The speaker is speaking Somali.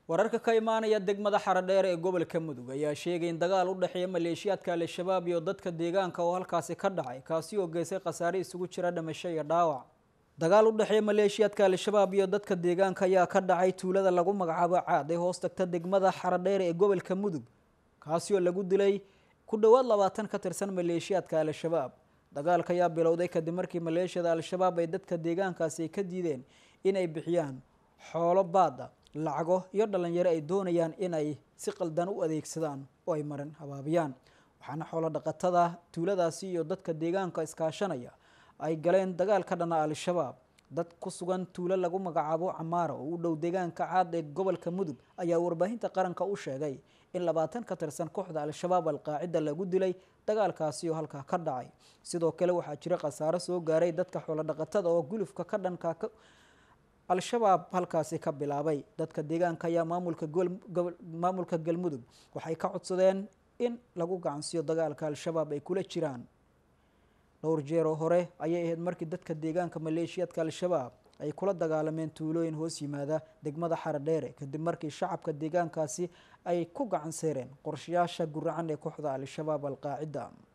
wararka ka imaanaya degmada xaradheer ee gobolka mudug ayaa sheegay in dagaal u dhexeeya maleeshiyaadka al-shabaab iyo dadka deegaanka oo halkaasi ka dhacay kaasi oo geysay khasaare isugu jira dhimasho iyo dhaawac dagaal u dhexeeya maleeshiyaadka al-shabaab iyo dadka deegaanka ayaa ka dhacay tuulada lagu magacaabo caad ee hoos tagta degmada xaradheer ee gobolka mudug kaasi oo lagu dilay ku dhowaad labaatan ka tirsan maleeshiyaadka al-shabaab dagaalka ayaa bilowday kadib markii maleeshiyada al-shabaab ay dadka deegaankaasi ka diideen inay bixiyaan xoolo baada lacago iyo dhalinyaro ay doonayaan inay si qaldan u adeegsadaan oo ay marin habaabiyaan waxaana xoolo dhaqatada tuuladaasi iyo dadka deegaanka iskaashanaya ay galeen dagaal ka dhana al-shabaab dad ku sugan tuulo lagu magacaabo camaara oo u dhow deegaanka caad ee gobolka mudug ayaa warbaahinta qaranka u sheegay in labaatan ka tirsan kooxda al-shabaab al-qaacida lagu dilay dagaalkaasi oo halkaa ka dhacay sidoo kale waxaa jira khasaaro soo gaaray dadka xoolo dhaqatada oo gulufka ka dhanka al-shabaab halkaasi ka bilaabay dadka deegaanka ayaa maamulka maamulka galmudug waxay ka codsadeen in lagu gacansiiyo dagaalka al-shabaab ay kula jiraan dhowr jeeroo hore ayay ahayd markii dadka deegaanka maleeshiyaadka al-shabaab ay kula dagaalameen tuulooyin hoos yimaada degmada xaradheere kadib markii shacabka deegaankaasi ay ku gacan seereen qorshayaasha guracan ee kooxda al-shabaab al-qaacida